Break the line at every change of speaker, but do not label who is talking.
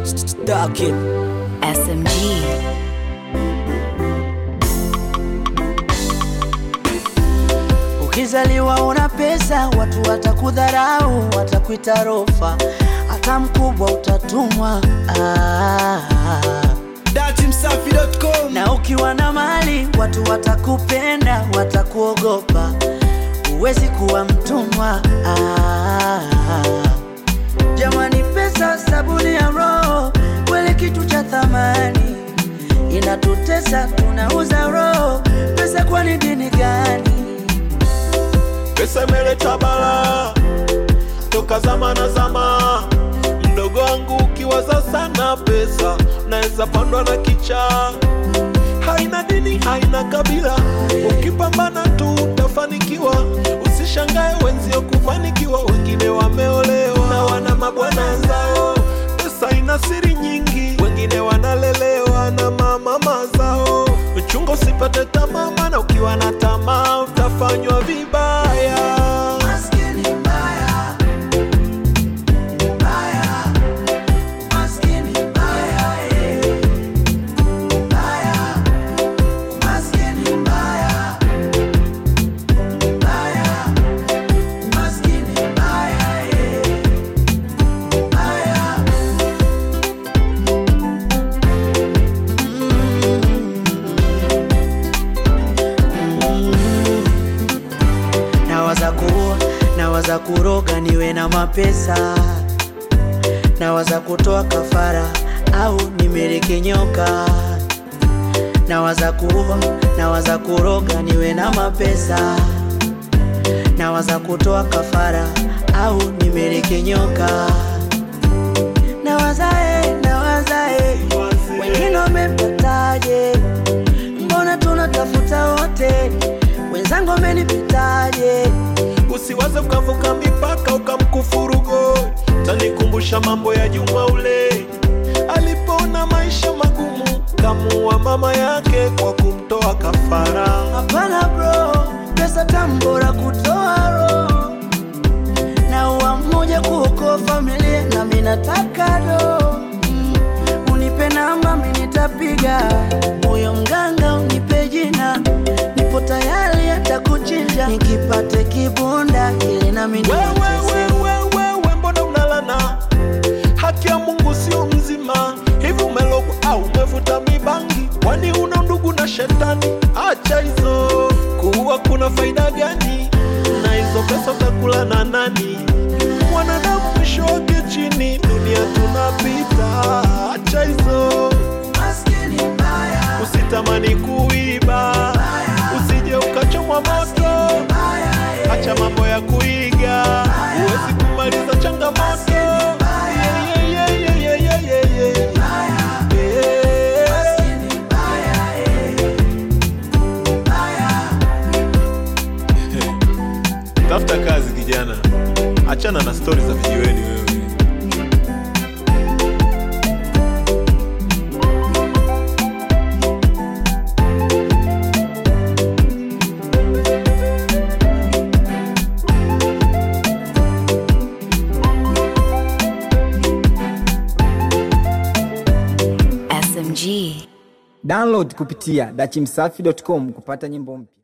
Stuck it.
SMG.
Ukizaliwa una pesa, watu watakudharau, watakuita rofa, hata mkubwa utatumwa. Ah.
datimsafi.com
Na ukiwa na mali, watu watakupenda, watakuogopa, huwezi kuwa mtumwa. Ah. Jamani, pesa sabuni ya roho, kweli kitu cha thamani, inatutesa, tunauza roho. Pesa kwani dini gani?
Pesa imeleta bala toka zama na zama. Mdogo wangu ukiwaza sana pesa, naweza pandwa na kicha. Haina dini, haina kabila, ukipambana tu utafanikiwa. Usishangae wenzio kufanikiwa, wengine wameolewa na wana mabwana zao. Pesa ina siri nyingi, wengine wanalelewa na mamama zao. Uchunga usipate tamaa, maana ukiwa na tamaa utafanywa vibaya.
Maskini mbaya, mbaya, maskini mbaya, eh. Mbaya, maskini mbaya, mbaya, maskini mbaya, eh. Mbaya. nawaza kuua nawaza kuroga niwe na mapesa nawaza kutoa kafara au nimiliki nyoka nawaza kuua nawaza kuroga niwe na mapesa nawaza kutoa kafara au nimiliki nyoka nawaza eh, nawaza eh, wengine wamepataje mbona tunatafuta wote wenzangu wamenipitaje
Usiwaze ukavuka mipaka ukamkufuru God. Tanikumbusha mambo ya Juma ule alipoona maisha magumu, kamuua mama yake kwa kumtoa kafara.
hapana bro pesa tambora kutoa roho na uwa mmoja kuokoa familia na minataka do mm. unipe namba minitapiga huyo mganga unipe jina nipo tayari hata kuchinja nikipate kibunda ili nami
Wewe,
nitese
wewe, wewe, mbona unalana? Haki ya Mungu sio mzima. Hivi umelogwa au umevuta mibangi? Kwani una ndugu na shetani? Acha hizo, kuua kuna faida gani? Na hizo pesa utakula na nani? Mwanadamu mwisho wake chini, dunia tunapita. Acha hizo,
maskini mbaya
usitamani kuiba, usije ukachomwa moto. Acha mambo ya kuiga, huwezi kumaliza changamoto. Yeah, yeah, yeah, yeah, yeah, yeah, yeah, yeah. Tafuta kazi kijana, achana na stori za vijiweni wewe.
SMG.
download kupitia dachimsafi.com kupata nyimbo mpya